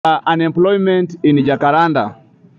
uh, unemployment in Jacaranda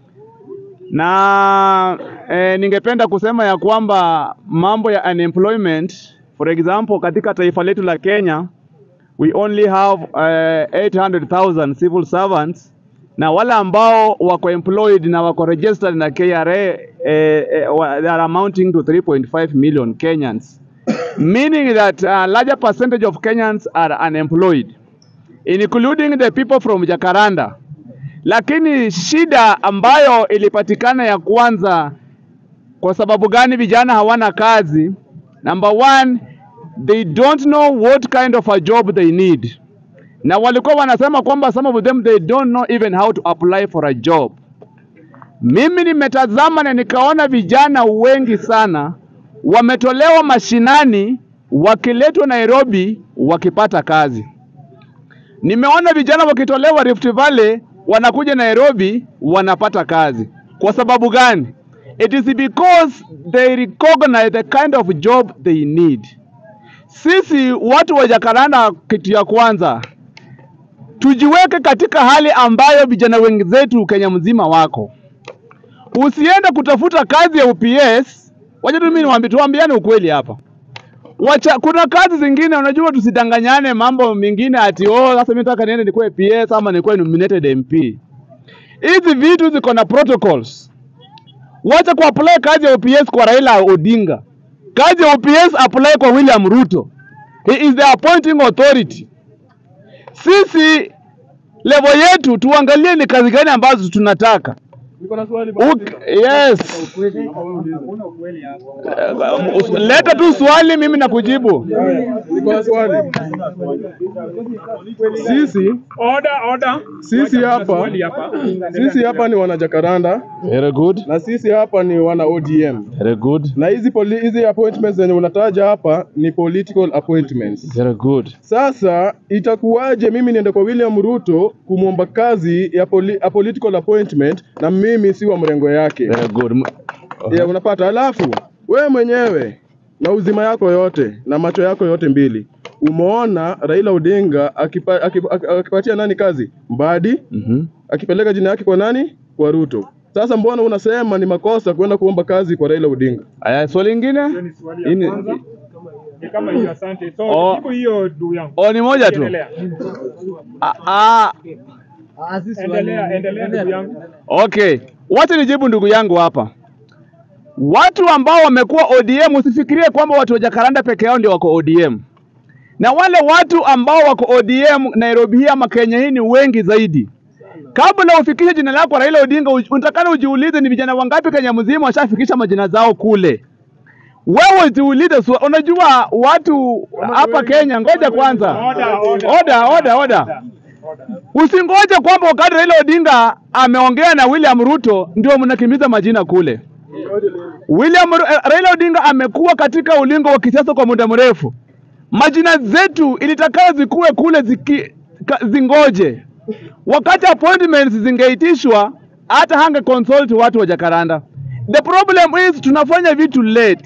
na eh, ningependa kusema ya kwamba mambo ya unemployment for example katika taifa letu la Kenya we only have uh, 800,000 civil servants na wale ambao wako employed na wako registered na KRA eh, eh, wa- they are amounting to 3.5 million Kenyans meaning that a larger percentage of Kenyans are unemployed including the people from Jacaranda lakini shida ambayo ilipatikana ya kwanza, kwa sababu gani vijana hawana kazi? Number one, they don't know what kind of a job they need, na walikuwa wanasema kwamba some of them they don't know even how to apply for a job. Mimi nimetazama na nikaona vijana wengi sana wametolewa mashinani wakiletwa Nairobi wakipata kazi. Nimeona vijana wakitolewa Rift Valley wanakuja Nairobi wanapata kazi. Kwa sababu gani? It is because they recognize the kind of job they need. Sisi watu wa Jacaranda, kitu ya kwanza tujiweke katika hali ambayo vijana wengi zetu Kenya mzima wako. Usiende kutafuta kazi ya UPS. Wacha tu mimi niwaambie, tuambiane ukweli hapa. Wacha, kuna kazi zingine unajua, tusidanganyane mambo mengine ati oh, sasa mimi nataka niende nikuwe PS ama nikuwe nominated MP. Hizi vitu ziko na protocols. Wacha ku apply kazi ya OPS kwa Raila Odinga. Kazi ya OPS apply kwa William Ruto. He is the appointing authority. Sisi level yetu tuangalie ni kazi gani ambazo tunataka. Uk yes. Uh, leta tu swali mimi nakujibu. Niko na swali. Sisi Order, order. sisi hapa Swali hapa. sisi hapa ni wana Jacaranda Very good. na sisi hapa ni wana ODM Very good. na hizi poli, hizi appointments zenye unataja hapa ni political appointments. Very good. Sasa itakuwaje mimi niende kwa William Ruto kumwomba kazi ya poli, a political appointment na mimi si wa mrengo yake? Very good. M- Ya, unapata. Alafu wewe mwenyewe na uzima yako yote na macho yako yote mbili umeona Raila Odinga akipa, akipa, akipatia nani kazi? Mbadi Mhm. akipeleka jina yake kwa nani? Kwa Ruto. Sasa mbona unasema ni makosa kwenda kuomba kazi kwa Raila Odinga? Aya, swali lingine? Hiyo ni swali ya Hii ni- kwanza. Ni kama hiyo, asante. So, Oh. jibu hiyo ndugu yangu. Oh, ni moja tu. Endelea. Ah, ah, Endelea, endelea ndugu yangu. okay. Wacha nijibu ndugu yangu hapa. Watu ambao wamekuwa ODM, usifikirie kwamba watu wa Jacaranda peke yao ndio wako ODM, na wale watu ambao wako ODM Nairobi hii ama Kenya hii ni wengi zaidi. Kabla ufikishe jina lako Raila Odinga, uj- unatakana ujiulize ni vijana wangapi Kenya mzima washafikisha majina zao kule. Wewe jiulize, swa- unajua watu hapa Kenya, ngoja kwanza, Order, order. oda oda oda, usingoje kwamba wakati Raila Odinga ameongea na William Ruto ndio mnakimbiza majina kule. William Ru- eh, Raila Odinga amekuwa katika ulingo wa kisiasa kwa muda mrefu. Majina zetu ilitakana zikuwe kule ziki, ka, zingoje. Wakati appointments zingeitishwa hata hange consult watu wa Jacaranda. The problem is tunafanya vitu late.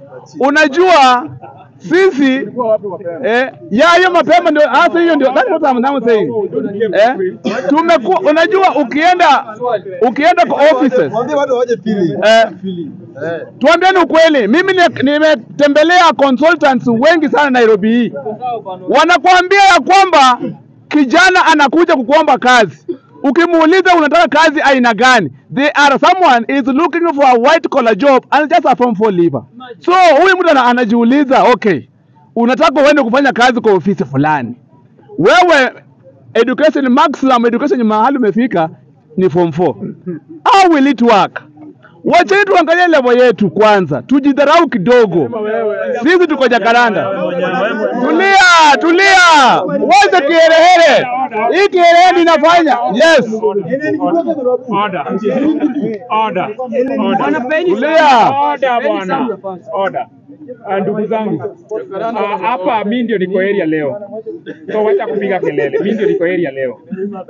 Unajua sisi eh, ya hiyo mapema ndio hasa hiyo ndio that's what I'm now saying. Eh, tumekuwa unajua ukienda ukienda kwa offices eh, tuambieni ukweli, mimi ni- nimetembelea consultants wengi sana Nairobi hii, wanakuambia ya kwamba kijana anakuja kukuomba kazi, ukimuuliza unataka kazi aina gani, they are someone is looking for a white collar job and just a form 4 leaver. So huyu mtu ana- anajiuliza okay, unataka uende kufanya kazi kwa ofisi fulani, wewe education maximum education mahali umefika ni form 4 how will it work wacheni tuangalie level yetu kwanza tujidharau kidogo sisi tuko jakaranda tulia tulia wacha kiherehere hii kiherehere inafanya yes Order. Order. Order. tulia Order bwana. Order. Ah, Ndugu zangu ah, hapa mi ndio niko area leo, so wacha kupiga kelele. Mi ndio niko area leo,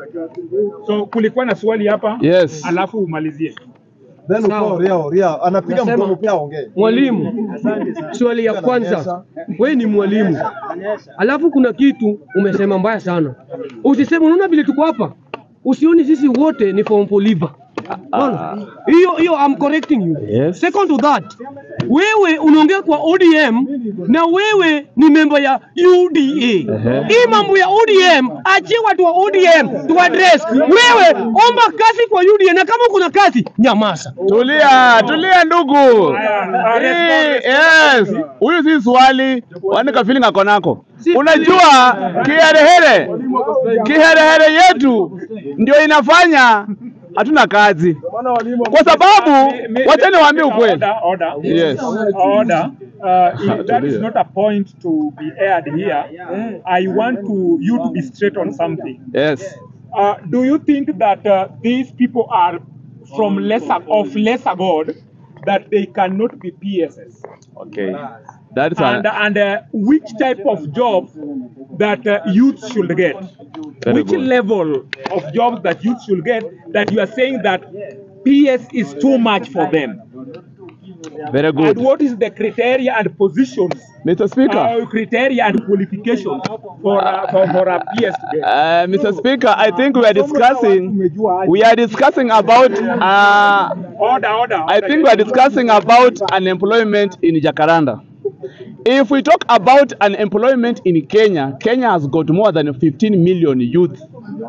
so kulikuwa na swali hapa yes alafu umalizie. Then uko Ria Ria anapiga Nasema- mkono pia aongee. Mwalimu, swali ya kwanza, wewe ni mwalimu, alafu kuna kitu umesema mbaya sana. Usiseme, unaona vile tuko hapa, usioni sisi wote ni form liver. Unaona? Hiyo hiyo I'm correcting you. Yes. Second to that, wewe unaongea kwa ODM na wewe ni member ya UDA. Hii mambo ya ODM, achie watu wa ODM tu address. Wewe omba kazi kwa UDA na kama kuna kazi nyamaza. Tulia, tulia ndugu. Haya, Hii, Yes, huyu si swali, wanika feeling ako nako. Unajua kiherehere, kiherehere yetu ndio inafanya hatuna kazi, kwa sababu wacha niwaambie ukweli. Order, order. Yes. Order. Uh, if that is Tulia. not a point to be aired here, I want to you to be straight on something. Yes. Uh, do you think that uh, these people are from lesser of lesser God that they cannot be PSS? Okay. That is And a, and uh, which type of job that uh, youth should get? Very which good. level of jobs that youth should get that you are saying that PS is too much for them? very And good. what is the criteria and positions, Mr. Speaker. uh, criteria and qualifications for uh, for, for a PS to get? Uh, Mr. Speaker, I think we are discussing we are discussing about uh, Order, order. I think we are discussing about unemployment in Jacaranda. If we talk about unemployment in Kenya, Kenya has got more than 15 million youth,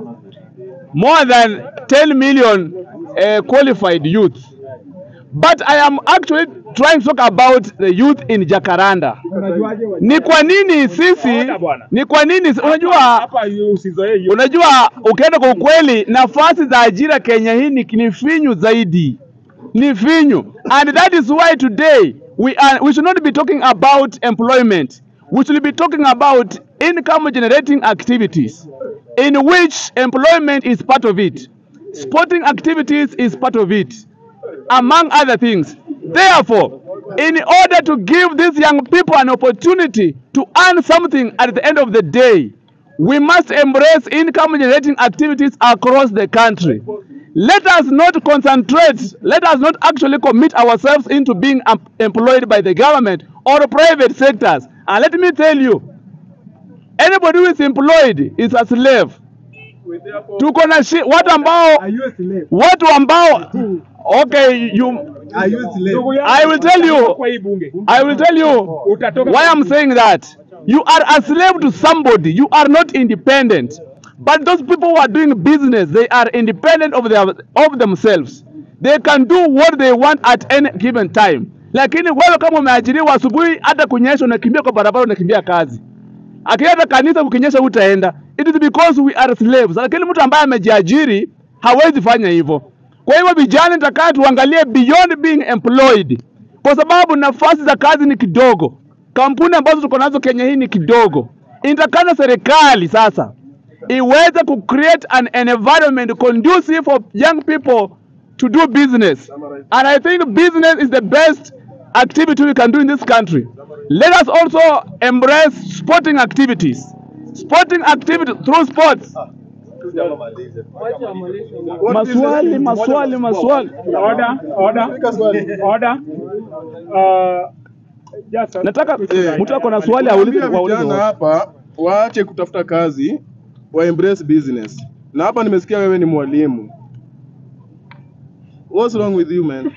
more than 10 million uh, qualified youth. But I am actually trying to talk about the youth in Jacaranda. Ni kwa nini sisi, ni kwa nini unajua hapa yu- usizoee hiyo. Unajua, ukienda kwa ukweli, nafasi za ajira Kenya hii ni, ni finyu zaidi, ni finyu, and that is why today we are we should not be talking about employment. We should be talking about income generating activities, in which employment is part of it. Sporting activities is part of it, among other things. Therefore, in order to give these young people an opportunity to earn something at the end of the day, we must embrace income generating activities across the country. Let us not concentrate, let us not actually commit ourselves into being em- employed by the government or private sectors. And let me tell you, anybody who is employed is a slave. Tuko na shi, watu ambao watu ambao okay you Ndugu yangu, I will tell you kwa hii bunge. I will tell you Utatoka why I'm saying that. You are a slave to somebody. You are not independent. But those people who are doing business, they are independent of their of themselves. They can do what they want at any given time. Lakini wewe kama umeajiriwa asubuhi, hata kunyesha unakimbia kwa barabara, unakimbia kazi. Akienda kanisa ukinyesha utaenda. It is because we are slaves. Lakini mtu ambaye amejiajiri hawezi fanya hivyo. Kwa hivyo vijana, nitakaa tuangalie beyond being employed, kwa sababu nafasi za kazi ni kidogo. Kampuni ambazo tuko nazo Kenya hii ni kidogo. Inatakana serikali sasa iweze ku create an, an environment conducive for young people to do business. And I think business is the best activity we can do in this country. Let us also embrace sporting activities. Sporting activities through sports. Maswali, maswali, maswali. Order, order, order. Uh, just a- Nataka Eh, mtu ako na swali aulize Naambia waulize. vijana hapa waache kutafuta kazi, wa embrace business. Na hapa nimesikia wewe ni mwalimu. What's wrong with you man?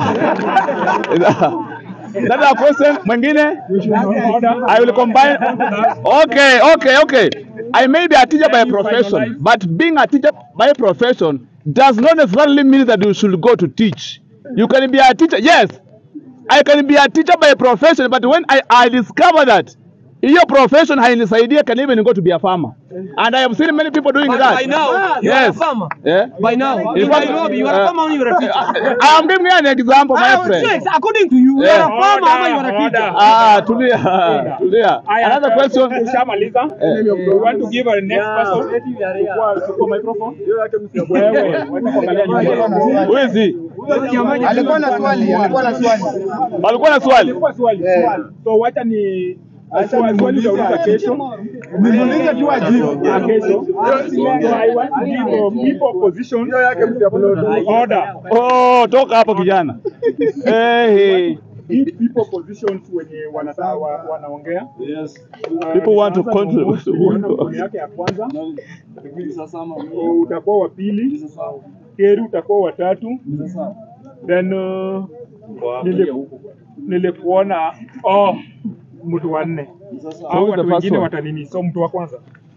Another question mwingine? Order. I will combine. Okay, okay, okay. I may be a teacher by Can you profession, finalize? but being a teacher by profession does not necessarily mean that you should go to teach. You can be a teacher, yes. I can be a teacher by profession, but when I, I discover that hiyo profession hainisaidii, I can even go to be a farmer. And I have seen many people doing But that. by now, you are a yes. farmer. Yeah. By now, In in fact, Nairobi, you are a uh, farmer or you are a teacher. I am giving you an example, my Ah, friend. yes, according to you, you Yeah. are a farmer or you are a Order, teacher. order. Ah, tulia, tulia. Haya, Another question. Ushamaliza? Eh. We want to give our next person. Chukua- chukua microphone. Wewe, wacha kuangalia nyuma. Who is he? Alikuwa na swali, alikuwa na swali. Walikuwa na swali. Chukua swali. So wacha ni swali swali utauliza kesho. Niulize tu ajibu. Ah, kesho. So I want to give uh, people position. Order. Oh, toka hapo kijana. Eh, give people positions wenye wanataka wa, wanaongea. Uh, People want to nitaanza na control- Omondi, uliona mkono yake ya kwanza, utakuwa wa pili, Keri utakuwa wa tatu, then uh, nili- nilikuona oh, mtu wa nne au who's the watu first wengine one? watanini, so mtu wa kwanza